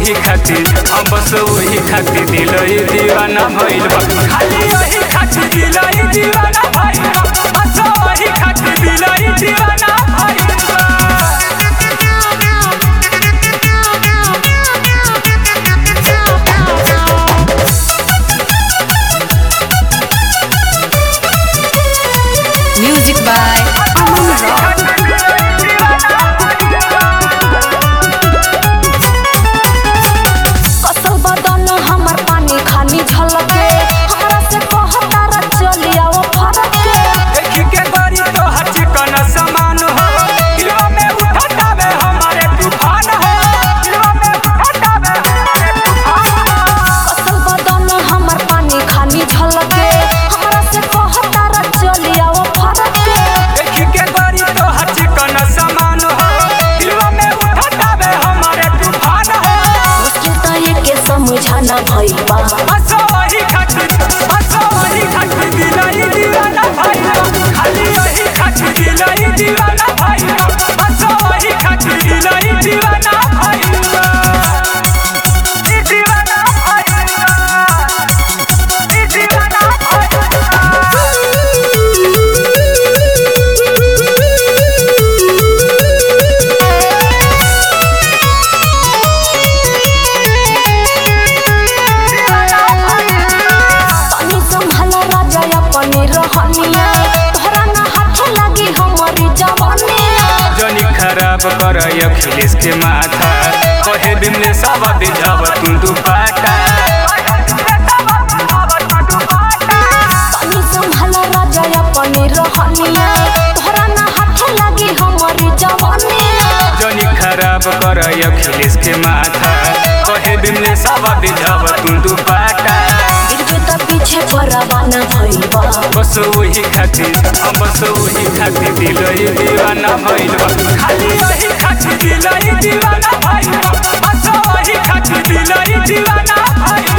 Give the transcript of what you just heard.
वही खातिर हम बस वही खातिर दिल दीवाना भइल बा खाली वही खातिर दिल दीवाना भइल बा बस वही खातिर दिल दीवाना भइल बा Music by Aman Rock. कसल बदन हमर पानी खानी झलके हमरा से कहता र चली आओ फरक के देखी के गरी तो हर चिकन समान हो दिलवा में उठटावे हमारे तूफान हो दिलवा में उठटावे हमारे तूफान हो कसल बदन हमर पानी खानी झलके हमरा से कहता र चली आओ फरक के देखी के गरी तो हर चिकन समान हो दिलवा में उठटावे हमारे तूफान हो मुश्किल त एके समझाना भइल बा बस वही खातिर बस वही खातिर दिलाई दीवाना भाई खाली वही खातिर दिलाई दीवाना भाई बस वही खातिर दिलाई दीवाना भाई दीवाना भाई दीवाना तनी संभल राजा अपनी रहनिया तोहरा ना हाथ लागी हमरी जवानिया जनी खराब कर अखिलेश के माथा कहे बिमले सब दिजाव तू दुपाटा तनी संभल राजा अपनी रहनिया तोहरा ना हाथ लागी हमरी जवानिया जनी खराब कर अखिलेश के माथा कहे बिमले सब दिजाव तू दुपाटा गिरबे त पीछे परवाना भइल बा बस वही खातिर हम बस वही खातिर दिल दीवाना भइल बा खाली वही खातिर दिल दीवाना भइल बा बस वही खातिर दिल दीवाना भइल